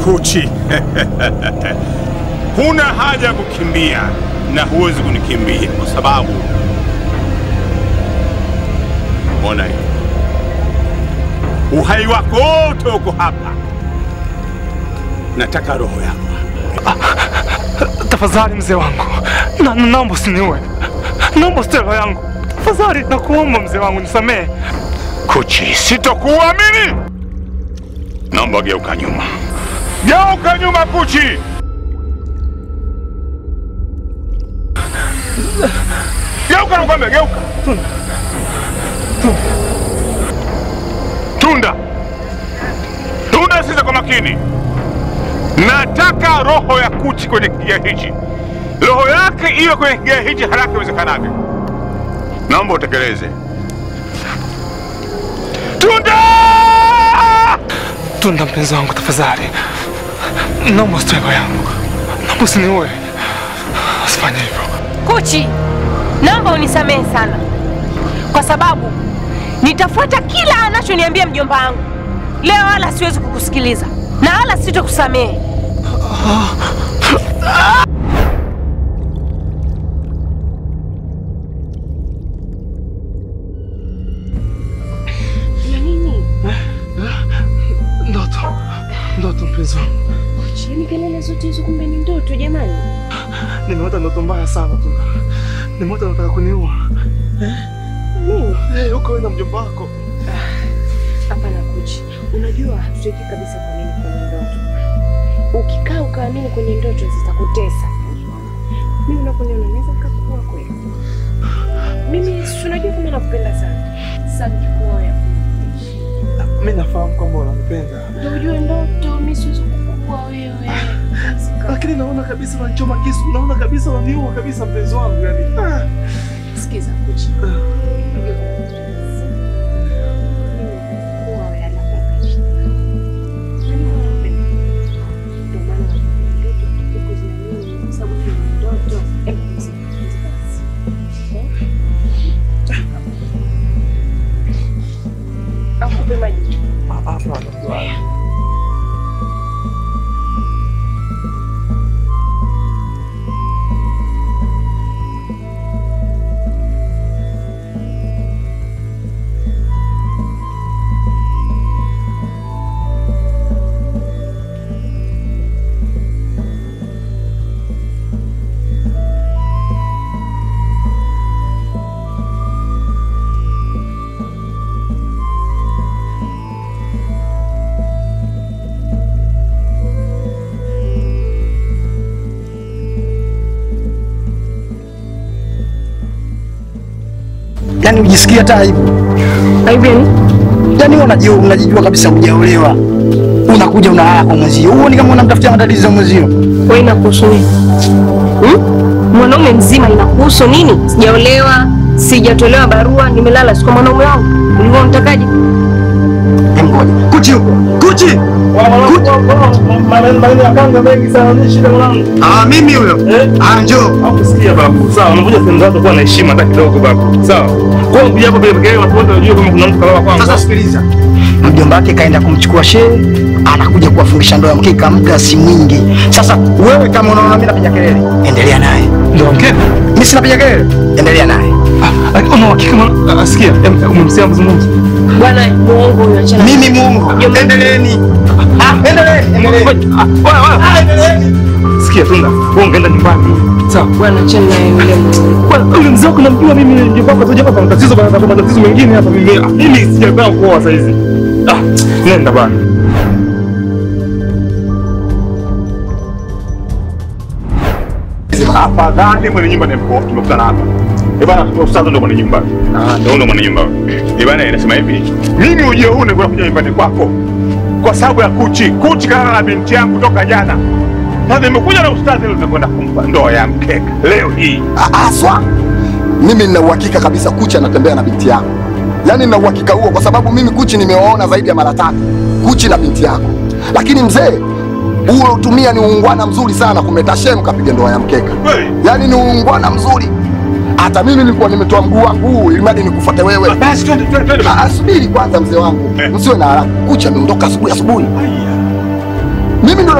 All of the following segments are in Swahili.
Kuchi, huna haja ya kukimbia na huwezi kunikimbia kwa sababu ona hii, uhai wako wote uko hapa. Nataka roho yako. Tafadhali mzee wangu, na na- naomba usiniue, naomba usitoe roho yangu tafadhali, nakuomba mzee wangu, nisamehe. Kuchi, sitokuamini. Naomba geuka nyuma, geuka nyuma, Kuchi. Geuka, nakwambia, geuka. Tunda, Tunda, sikiza kwa makini. Nataka roho ya Kuchi kwenye kigia hichi, roho yake iwe kwenye kigia hichi haraka iwezekanavyo. Naomba utekeleze. Tunda! Tunda mpenzi wangu, tafadhali, naomba usitoe roho yangu, naomba usiniue, usifanye hivyo. Kuchi, naomba unisamehe sana, kwa sababu nitafuata kila anachoniambia mjomba wangu leo, wala siwezi kukusikiliza na wala sitokusamehe. Ndoto, ndoto mpenzi wangu, Chini kelele zote hizo, kumbe ni ndoto jamani. nimeota ndoto mbaya sana Tunda, nimeota nataka kuniua. Nini? Eh, huko wewe na mjomba wako. Hapana Kuchi, unajua hatutaki kabisa kuamini kwenye ndoto. Ukikaa ukaamini kwenye ndoto zitakutesa. Mimi unaponiona naweza nikakuua kweli. Mimi si unajua kama nakupenda sana. Sasa nikikuoa ya Mimi nafahamu kwamba unanipenda, ndio ujue ndoto, mimi siwezi kukuua wewe. lakini naona kabisa unanichoma kisu, naona kabisa unaniua kabisa mpenzi wangu, yani ah. Sikiza Kuchi. Akupe maji. Yaani ujisikia hata aibu. Aibu yani? Yaani wewe unajua unajijua kabisa hujaolewa. Unakuja unalala kwa mwenzio. Huoni kama unamtafutia matatizo ya mwenzio? Wewe inakuhusu nini? Hmm? Mwanaume mzima inakuhusu nini? Sijaolewa, sijatolewa barua, nimelala si kwa mwanaume wangu. Ulikuwa unatakaje? Ngoja. Kuchi huko. Kuchi. Maneno ya kanga mengi sana, ni shida mwanangu. Ah, mimi huyo. Ah, njoo. Hakusikia babu. Sawa, unakuja sehemu zako kuwa na heshima hata kidogo babu. Sawa. Kwa kuja hapo bila kelele watu wote wajue kama kuna mtu kalala kwangu. Sasa sikiliza. Mjomba wake kaenda kumchukua shehe, anakuja kuwafungisha ndoa ya mkeka muda si mwingi. Sasa wewe kama unaona mimi napiga kelele, endelea naye. Ndio mkeka? Mimi sinapiga kelele. Endelea naye. Ah, una hakika ma- asikia, em- umemsikia mzungumzo? Bwana muongo huyo achana. Mimi muongo. Endeleeni. Ah, endeleeni. Endeleeni. Ah, wewe wewe. Ah, endeleeni. Sikia Tunda, wewe ungeenda nyumbani. Sawa. Bwana achana na yule muongo. Bwana, yule mzee wako namjua mimi ndio baba tu hapa matatizo bana kuna matatizo mengine hapa mimi. Ah, Mimi sijapenda kuoa sasa hizi. Ah, nenda bana. Afadhali mwenye nyumba nimekuwa tumekutana hapa. Eh bana, ustadhi ndo mwenye nyumba. Ah, ndo ndo mwenye nyumba. Eh bana, inasema hivi. Mimi ujio huu nilikuwa kuja nyumbani kwako kwa sababu ya Kuchi. Kuchi kalala na binti yangu toka jana. Sasa nimekuja na ustadhi leo tunakwenda kumpa ndoa ya mkeka leo hii. Aswa, mimi nina uhakika kabisa Kuchi anatembea na binti yako. Yaani nina uhakika huo kwa sababu mimi Kuchi nimewaona zaidi ya mara tatu, Kuchi na binti yako. Lakini mzee, huo utumia ni uungwana mzuri sana kumleta shemu kapiga ndoa ya mkeka. Kweli? Yaani ni uungwana mzuri. Hata mimi nilikuwa nimetoa mguu wangu huu ili mradi nikufuate wewe. Basi twende twende twende. Ah, Subiri kwanza mzee wangu, Eh. msiwe na haraka. Kuchi ameondoka asubuhi asubuhi. Mimi ndo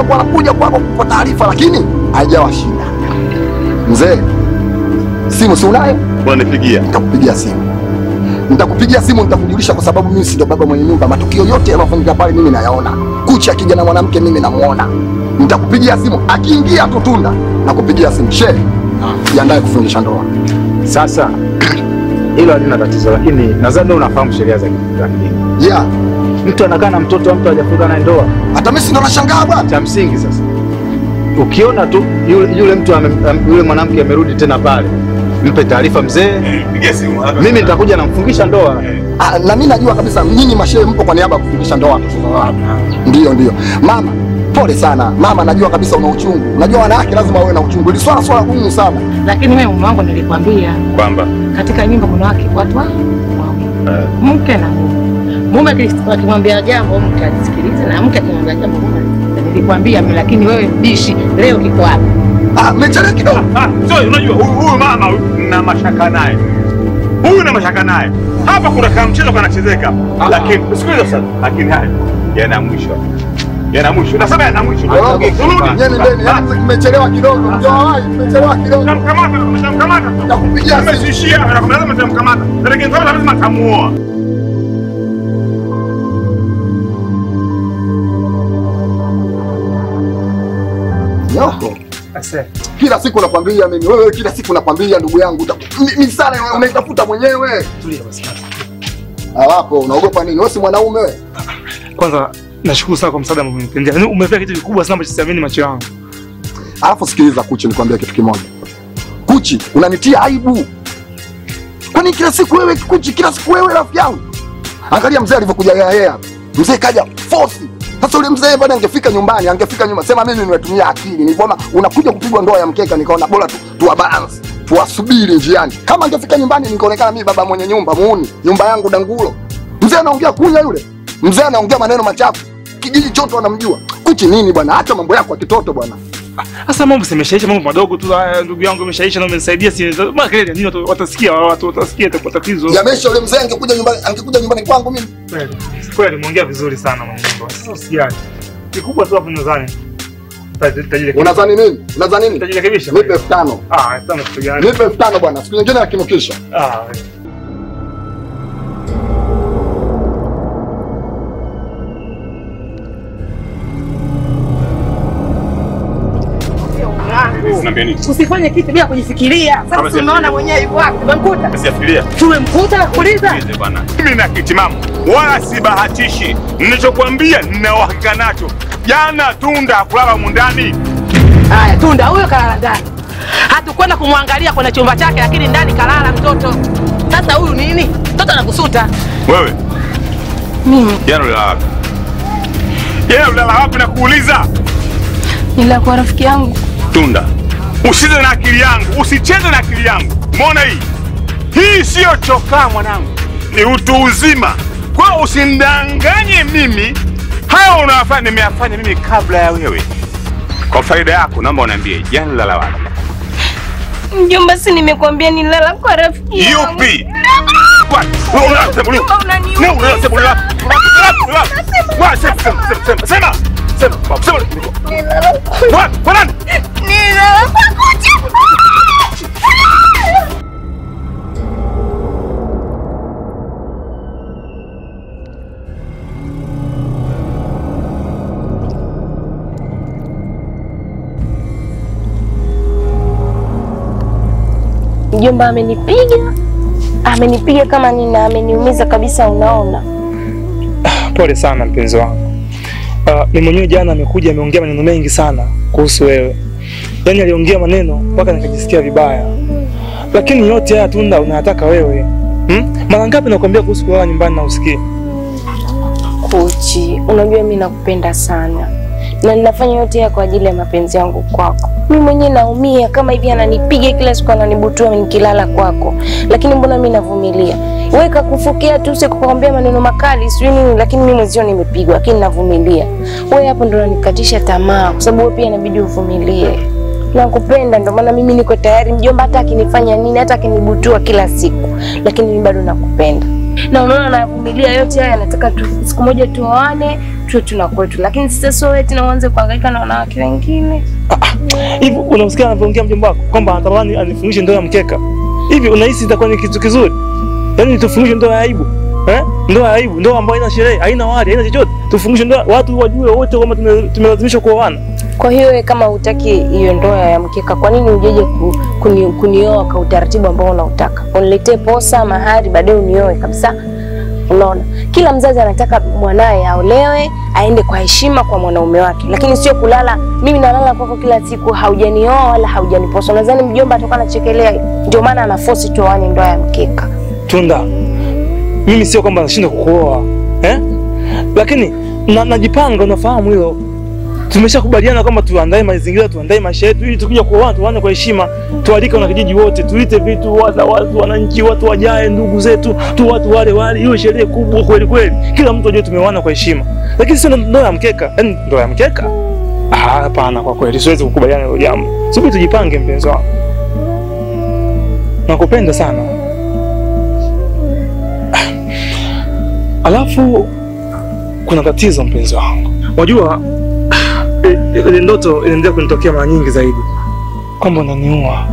anakuwa anakuja kwako kupa taarifa, lakini haijawa shida. Mzee, simu si unayo? Unanipigia. Nitakupigia simu, nitakupigia simu, nitakujulisha, kwa sababu mimi si ndo baba mwenye nyumba. Matukio yote yanayofanyika pale mimi nayaona. Kuchi akija na mwanamke mimi namuona. Nitakupigia simu akiingia tu Tunda, nakupigia simu. She, jiandae kufungisha ndoa. Sasa hilo halina tatizo, lakini nadhani wewe unafahamu sheria za za kidini. Yeah, Mtu anakaa na mtoto wa mtu hajafunga naye ndoa, hata mimi si ndo nashangaa bwana. cha msingi sasa, ukiona tu yule, yule mtu ame, am- yule mwanamke amerudi tena pale, mpe taarifa mzee, Pigia simu. haraka. mimi nitakuja namfungisha ndoa. Ah, na mimi najua kabisa nyinyi mashehe mpo kwa niaba ya kufungisha ndoa watoto wa watu. Ndio, ndio. Mama, pole sana. Mama, najua kabisa una uchungu. Unajua wanawake lazima wawe na uchungu. Hili swala swala gumu sana. Lakini wewe mume wangu nilikwambia Kwamba katika nyumba kuna wake watu wa- wawili, mke na mume. Mume akis- akimwambia jambo mke alisikiliza, na mke akimwambia jambo mume alisikiliza. Nilikwambia mimi, lakini wewe bishi leo kiko wapi? Ah, mmechelewa kidogo. Ah, so unajua huyu huyu mama huyu na mashaka naye. Huyu na mashaka naye. Hapa kuna kama mchezo kanachezeka. Lakini sikiliza sasa. Lakini haya yana mwisho. Yana mwisho. Nasema yana mwisho. Turudi. Nyeni ndeni, yaani mmechelewa kidogo. Mjawahi, mmechelewa kidogo. Tamkamata, tamkamata. Nakupigia simu. Amesishia, lazima tamkamata. Lakini kama lazima tamuoa. Yoko. Kila siku nakwambia mimi, wewe kila siku nakwambia ndugu yangu, uta- mi- misala wewe unaitafuta mwenyewe. Tulia basi. Hawapo, unaogopa nini? Wewe si mwanaume wewe. Kwanza nashukuru sana kwa msaada ambao umenitendea. Yaani umefanya kitu kikubwa sana ambacho siamini macho yangu. Alafu sikiliza Kuchi, nikwambia kitu kimoja. Kuchi, unanitia aibu. Kwani kila siku wewe Kuchi, kila siku wewe rafiki yangu? Angalia mzee alivyokuja yeye hapa. Mzee kaja force. Sasa ule mzee bado angefika nyumbani, angefika nyuma. Sema mimi nimetumia akili. Nilipoona unakuja kupigwa ndoa ya mkeka, nikaona bora tu tuwa balance. Tuwasubiri njiani. Kama angefika nyumbani nikaonekana mimi baba mwenye nyumba muuni, nyumba yangu dangulo. Mzee anaongea kunya yule. Mzee anaongea maneno machafu. Kijiji chote wanamjua. Kuchi nini bwana? Hata mambo yako ya kitoto bwana. Sasa mambo simeshaisha, mambo madogo tu haya, ndugu yangu imeshaisha na umenisaidia, si maana kelele nini, watu watasikia, watu watasikia, itakuwa tatizo. Yamesha yule mzee angekuja nyumbani, angekuja nyumbani kwangu mimi. Kweli kweli, umeongea vizuri sana mwanangu. Sasa usijali, kikubwa tu hapo nadhani Taji- tajirekebisha. Unadhani nini? Unadhani nini? Tajirekebisha. Nipe elfu tano. Ah, sana kitu gani? Nipe elfu tano bwana. Siku nyingine akinukisha. Ah, Unaambia nini? Usifanye kitu bila kujifikiria. Kama Sasa si- unaona mwenyewe yuko wapi? Tumemkuta, Sijafikiria. tumemkuta na kuuliza. Sikilize bwana. Mimi na kitimamu wala sibahatishi. Nilichokwambia nina uhakika nacho. Jana Tunda kulala mundani. Haya, Tunda huyo kalala ndani, hatukwenda kumwangalia kwenye chumba chake, lakini ndani kalala mtoto. Sasa huyu nini? Mtoto anakusuta. Wewe Mimi jana ulilala wapi? Jana ulilala wapi na kuuliza? nila kwa rafiki yangu Tunda, usicheze na akili yangu, usicheze na akili yangu. Umeona hii? Hii siyo chokaa mwanangu, ni utu uzima. Kwa hiyo usinidanganye mimi. Haya unayofanya nimeyafanya mimi kabla ya wewe. Kwa faida yako, naomba uniambie jana ulilala wapi? mjomba, si nimekuambia nilala kwa rafiki yangu. Yupi? What? Wewe unasema nini? Unaniumiza. Wewe unasema nini? Wewe sema sema sema sema sema sema Nilala kwa- What? Kwa nani? nilala kwa kucha. Mjomba amenipiga, amenipiga kama nina, ameniumiza kabisa, unaona. pole sana mpenzi wangu. Uh, ni mwenyewe jana amekuja ameongea maneno mengi sana kuhusu wewe, yaani aliongea maneno mpaka nikajisikia vibaya, lakini yote haya Tunda unayataka wewe hmm? Mara ngapi nakwambia kuhusu kulala nyumbani na usikii? Kuchi, unajua mi nakupenda sana na ninafanya yote haya kwa ajili ya mapenzi yangu kwako. Mi mwenyewe naumia kama hivi, ananipiga kila siku, ananibutua nikilala kwako, lakini mbona mi navumilia? Wewe kakufukia tu usiku kukwambia maneno makali sijui nini, lakini mi mwenzio nimepigwa, lakini navumilia. Wewe hapo ndo unanikatisha tamaa, kwa sababu wewe pia inabidi uvumilie. Nakupenda, ndo maana mimi niko tayari, mjomba, hata akinifanya nini, hata akinibutua kila siku, lakini mimi bado nakupenda na unaona navumilia yote haya, nataka tu, siku moja tuoane, tuwe tuna kwetu, lakini sasa sio eti na uanze kuhangaika na wanawake wengine. Hivi unamsikia anavyoongea mjomba wako kwamba anatamani anifundishe ndoa ya mkeka? Hivi unahisi itakuwa ni kitu kizuri? Yaani tufundishe ndoa ya aibu? Eh? Ndoa ya aibu, ndoa ambayo haina sherehe, haina wali, haina chochote. Tufundishe ndoa watu wajue wote kwamba tume- tumelazimishwa kuoana. Kwa hiyo wewe kama hutaki hiyo ndoa ya mkeka, kwa nini ujeje ku, kuni, kunioa kwa utaratibu ambao unautaka? Uniletee posa, mahari, baadaye unioe kabisa. Unaona, kila mzazi anataka mwanaye aolewe, aende kwa heshima kwa mwanaume wake, lakini sio kulala. Mimi nalala kwako kila siku, haujanioa wala haujaniposa. Nadhani mjomba atakuwa anachekelea, ndio maana anaforce tuoane ndoa ya mkeka. Tunda, mimi sio kwamba nashindwa kukuoa eh? Lakini na, najipanga, unafahamu hilo. Tumeshakubaliana kwamba tuandae mazingira, tuandae maisha yetu ili tukija kuoana tuane kwa heshima, tualike wanakijiji wote, tuite vitu watu, watu wananchi, watu wajae, ndugu zetu tu, watu wale wale, iwe sherehe kubwa kweli kweli, kila mtu ajue tumeoana kwa heshima, lakini sio ndoa ya mkeka. Yaani ndoa ya mkeka, ah, hapana, kwa kweli siwezi kukubaliana na hilo jambo. Subiri tujipange, mpenzi wangu, nakupenda sana. Alafu kuna tatizo mpenzi wangu, unajua i- ile ndoto inaendelea kunitokea mara nyingi zaidi, kwamba unaniua.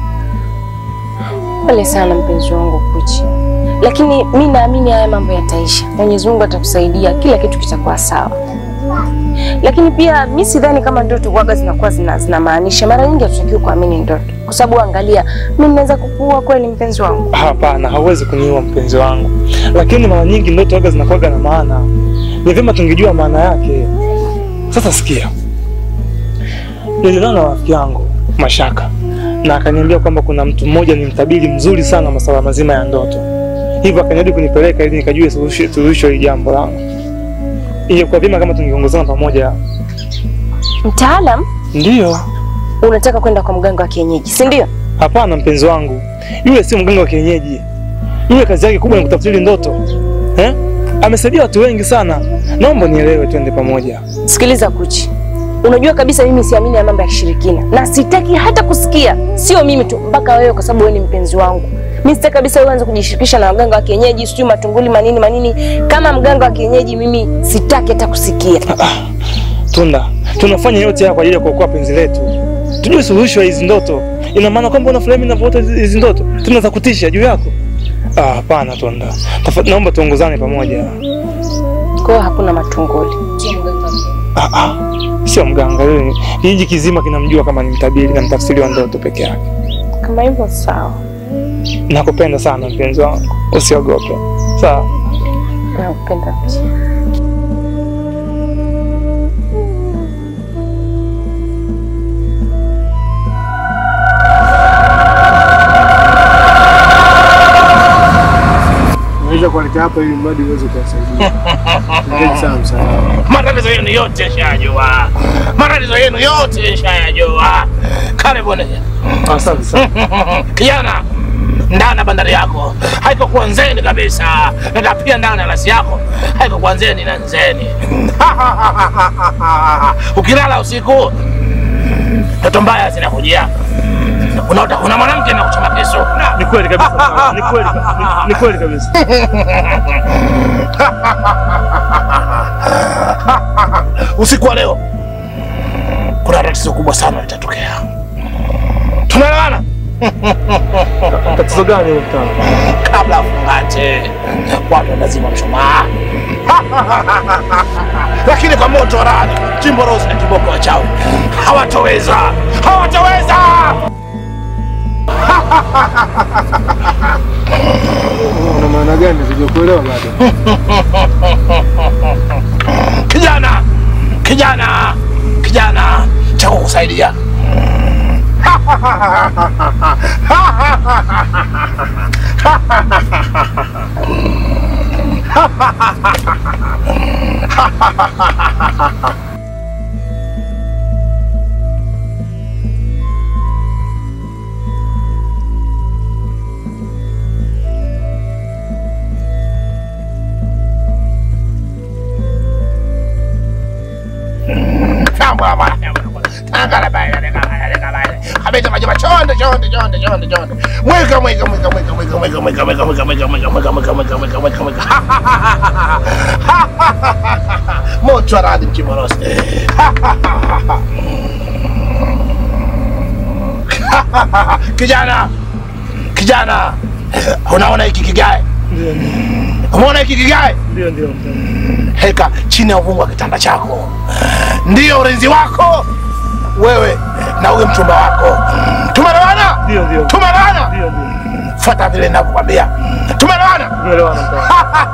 Pole sana mpenzi wangu Kuchi, lakini mi naamini haya mambo yataisha. Mwenyezi Mungu atakusaidia, kila kitu kitakuwa sawa. Lakini pia mi sidhani kama ndoto kuaga zinakuwa zina, zinamaanisha. Mara nyingi hatutakiwi kuamini ndoto, kwa sababu angalia, mi naweza kukuua kweli mpenzi wangu. Hapana, hauwezi kuniua mpenzi wangu, lakini mara nyingi ndoto waga zinakuwaga na maana. Ni vyema tungejua maana yake. Sasa sikia, nililala na rafiki yangu Mashaka na akaniambia kwamba kuna mtu mmoja ni mtabiri mzuri sana masuala mazima ya ndoto, hivyo akaniahidi kunipeleka ili nikajue suluhisho suluhisho hili jambo langu. Ingekuwa vyema kama tungeongozana pamoja. Mtaalam, Ndiyo. unataka kwenda kwa mganga wa kienyeji, si ndio? Hapana mpenzi wangu, yule sio mganga wa kienyeji. Yule kazi yake kubwa ni kutafsiri ndoto eh? Amesaidia watu wengi sana. Naomba nielewe, twende pamoja. Sikiliza Kuchi, unajua kabisa mimi siamini ya mambo ya kishirikina na sitaki hata kusikia, sio mimi tu, mpaka wewe, kwa sababu wewe ni mpenzi wangu. Mimi sitaki kabisa wewe uanze kujishirikisha na waganga wa kienyeji, sijui matunguli manini manini. Kama mganga wa kienyeji, mimi sitaki hata kusikia. Tunda, tunafanya yote haya kwa ajili ya kuokoa penzi letu, tujue suluhisho ya hizi ndoto. Ina maana kwamba unafurahi mimi ninavyoota hizi hizi ndoto tena za kutisha juu yako? Ah, hapana Tunda, Tafa- naomba tuongozane pamoja. Kwa hiyo hakuna matunguli. Ah, ah, sio mganga yule, kijiji kizima kinamjua kama ni mtabiri na mtafsiri wa ndoto peke yake. Kama hivyo sawa, Nakupenda sana mpenzi wangu, usiogope. Sawa. nakupenda pia. Naweza kuwaletea hapa ili mradi uweze kuwasaidia. Asante sana msaada. matatizo yenu yote shayajua, matatizo yenu yote shayajua. Karibuni Asante sana. kijana, ndani ya bandari yako haiko kuanzeni kabisa, na pia ndani ya rasi yako haiko kuanzeni na nzeni. Ukilala usiku, ndoto mbaya zinakujia, unaota kuna mwanamke na kuchoma kisu. Ni kweli kabisa. Ni kweli. ni- Ni kweli kabisa. usiku wa leo kuna tatizo kubwa sana litatokea. Tunaelewana? Tatizo gani hilo mtaalamu? kabla afungate watu lazima mshumaa lakini kwa moto wa radi chimbo rosi na kiboko wachawi hawatoweza hawatoweza Una maana gani? Sijakuelewa bado. kijana kijana kijana cha kukusaidia Abeta majaba chonde chonde chonde chonde chonde. Mweka mweka mweka mweka mweka mweka mweka mweka mweka mweka mweka mweka mweka mweka mweka mweka mweka. Moto aradi mchimorosi. Kijana. Kijana. Unaona hiki kigae? Umeona hiki kigae? Ndio, ndio. Heka chini ya uvungu wa kitanda chako, ndiyo ulinzi wako wewe na huyo mchumba wako. Tumeelewana? Ndio, ndio. Tumeelewana? Ndio, ndio. Fuata vile ninavyokwambia. Tumeelewana? Tumeelewana mtaani.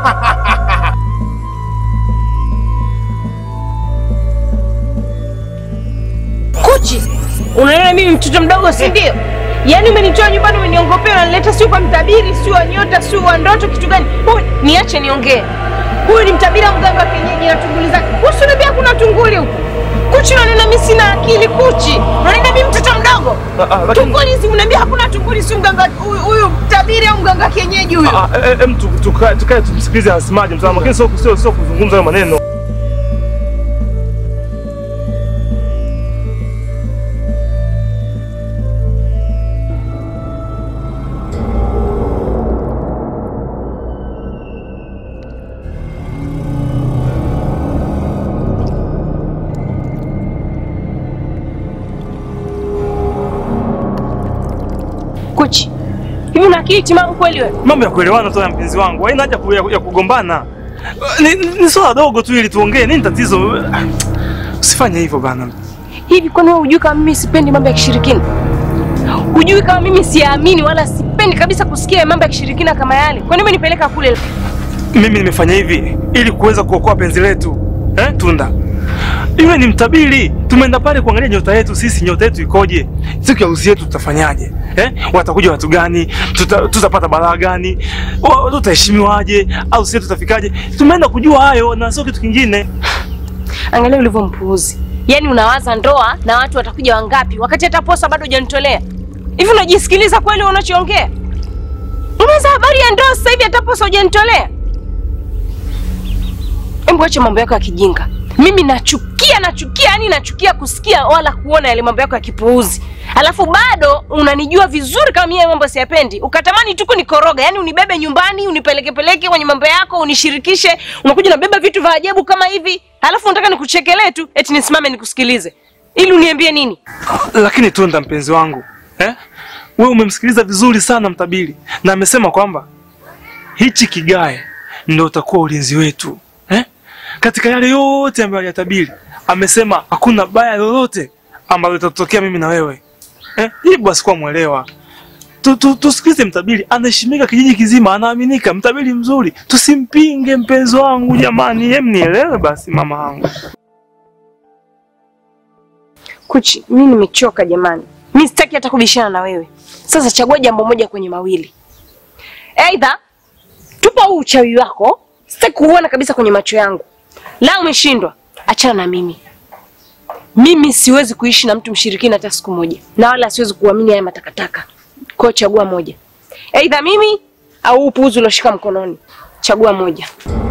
Kuchi, unaona mimi mtoto mdogo, si ndio? Yaani umenitoa nyumbani, umeniongopea, unanileta sio kwa mtabiri, sio wa nyota, sio wa ndoto, kitu gani? Huyu niache niongee. Huyu ni mtabiri wa mganga wa kienyeji na tunguli zake. Usiniambia kuna tunguli huku. Kuchi, unaniona mimi sina akili Kuchi. Unaniona mimi mtoto mdogo? Ah, ah, lakini- Tunguli hizi unaniambia hakuna tunguli, si mganga huyu huyu mtabiri au mganga wa kienyeji huyu. Ah, ah, eh, em, tu- tukae tukae tumsikilize anasemaje mtaalamu, lakini sio sio sio kuzungumza hayo maneno. Kuchi. Hivi una akili timamu kweli wewe? Mambo ya kuelewana tu ya mpenzi wangu, haina haja ku- ya, ya kugombana. Ni, ni, ni swala dogo tu ili tuongee. Nini tatizo? Ah, Usifanye hivyo bana. Hivi kwani wewe hujui kama mimi sipendi mambo ya kishirikina? Hujui kama mimi siamini wala sipendi kabisa kusikia mambo ya kishirikina kama yale? Kwani umenipeleka kule? Mimi nimefanya hivi ili kuweza kuokoa penzi letu eh, Tunda. Yule ni mtabiri, tumeenda pale kuangalia nyota yetu sisi, nyota yetu ikoje, siku ya harusi yetu tutafanyaje eh? Watakuja watu gani? Tuta, tutapata balaa gani? Wa- Tutaheshimiwaje? au sisi tutafikaje? Tumeenda kujua hayo na sio kitu kingine. Angalia ulivyo mpuuzi. Yaani unawaza ndoa na watu watakuja wangapi wakati hata posa bado hujanitolea. Hivi unajisikiliza kweli unachoongea? Unaweza habari ya ndoa sasa hivi hata posa hujanitolea? Hebu acha mambo yako ya kijinga. Mimi nachukia nachukia, yani nachukia kusikia wala kuona yale mambo yako ya kipuuzi. Alafu bado unanijua vizuri kama mimi mambo siyapendi. Ukatamani tu kunikoroga, yani unibebe nyumbani, unipeleke peleke kwenye mambo yako, unishirikishe, unakuja unabeba vitu vya ajabu kama hivi. Alafu unataka nikuchekelee tu eti nisimame nikusikilize. Ili uniambie nini? Lakini Tunda, mpenzi wangu eh? Wewe umemsikiliza vizuri sana mtabiri, na amesema kwamba hichi kigae ndio utakuwa ulinzi wetu eh? Katika yale yote ambayo aliyatabiri, amesema hakuna baya lolote ambalo litatokea mimi na wewe eh? Ili basi kuwa mwelewa Tu- tu- tusikilize mtabiri, anaheshimika kijiji kizima, anaaminika, mtabiri mzuri, tusimpinge mpenzi wangu. Jamani, hem, nielewe basi mama yangu. Kuchi, mimi nimechoka jamani. Mimi sitaki hata kubishana na wewe. Sasa chagua jambo moja kwenye mawili. Aidha tupa huu uchawi wako, sitaki kuuona kabisa kwenye macho yangu. La umeshindwa, achana na mimi. Mimi siwezi kuishi na mtu mshirikina hata siku moja, na wala siwezi kuamini haya matakataka. Kwa hiyo chagua moja, aidha mimi au upuuzi ulioshika mkononi. Chagua moja.